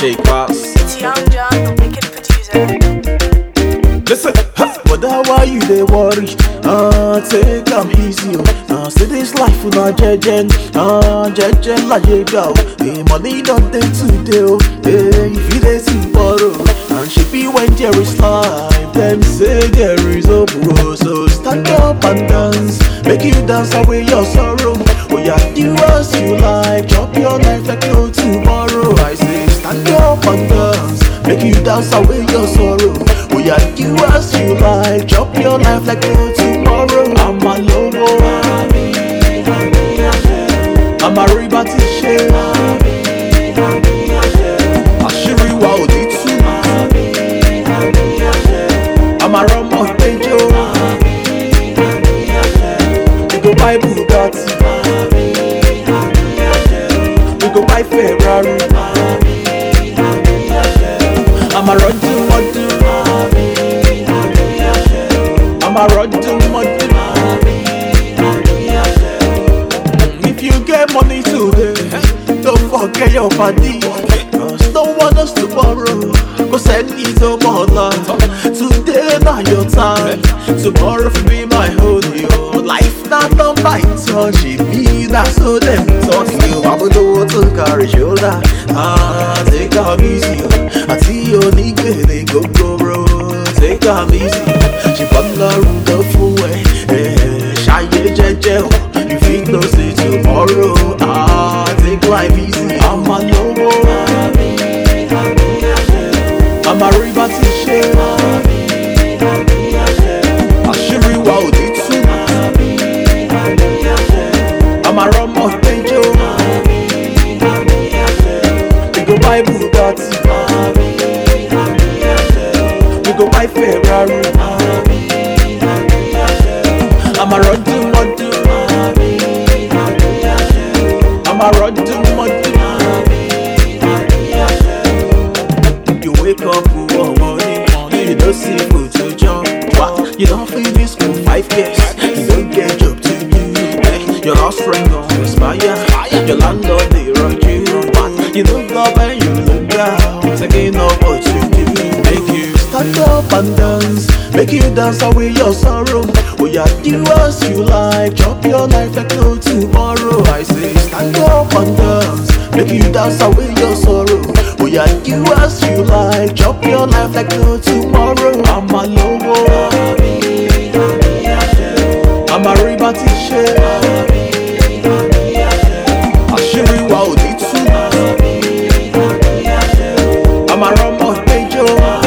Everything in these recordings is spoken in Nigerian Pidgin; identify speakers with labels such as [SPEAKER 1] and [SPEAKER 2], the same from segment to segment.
[SPEAKER 1] shake pass.
[SPEAKER 2] It's Young John, the wicked producer.
[SPEAKER 1] Listen, huh.
[SPEAKER 3] But that why you dey worry? Ah, take am easy o. Ah, see this life na jeje, ah jeje láyé gbà o. The money don dey today o. Hey, if you dey tomorrow, and she be when there is life, dem say there is hope o. So stand up and dance, make you dance away your sorrow. Oya do as you like, chop your life like no tomorrow. I say stand up and dance, make you dance away your sorrow. Oya do as you like, chop your life like no tomorrow. I'm a lowo, I'm a riba ti ṣe. Àṣírí wa ò ní tú. I'm a rọmọ ìpéjọ. We go buy Bugatti. We go buy Ferrari. I'm a run to mọdún. I'm a run to mọdún. If you get money today, don't forget your body. Cause no one else tomorrow. Go send me to more Today not your time. Tomorrow for be my whole yo. Life not on my touch. It be that so them talk you. I'm the to carry shoulder. Ah, take am easy. I see you nigga they go go bro. Take am easy. She bun the room the full way. Eh, shy jeje. oh. You think no see tomorrow. Ah, take life easy. I'm a lowo. I'm a river to share. Àṣírí wa ò ní tú. I'm a rọmọ ìpéjọ. We go buy Bugatti. We go buy Ferrari. I'm a run to mọdún. I'm a run to mọdún. You wake up one morning, you don't see food to jump. What? You don't finish school five years, you don't get job to do. Eh, Your house rent don't expire, your landlord they run you. What? You look up and you look down, thinking of what you do. Make you stand up and dance, make you dance away your sorrow. Oh yeah, do as you like, chop your life like no tomorrow. I say stand up and dance, make you dance away your sorrow. Oh yeah, do as you like, chop your life like no tomorrow. I'm a lowo, I'm a riba ti ṣe. Àṣírí wa ò ní tú. I'm a rọmọ ìpéjọ.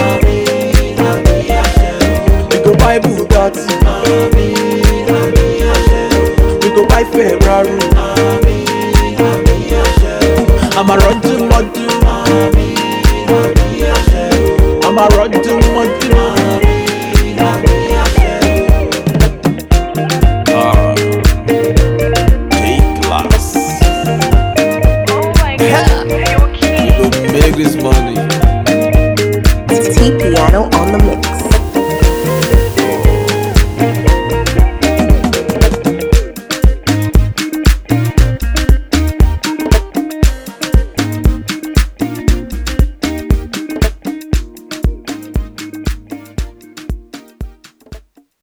[SPEAKER 3] We go buy Bugatti. We go buy Ferrari. I'm a run to mọdún. I'm a run to mọdún.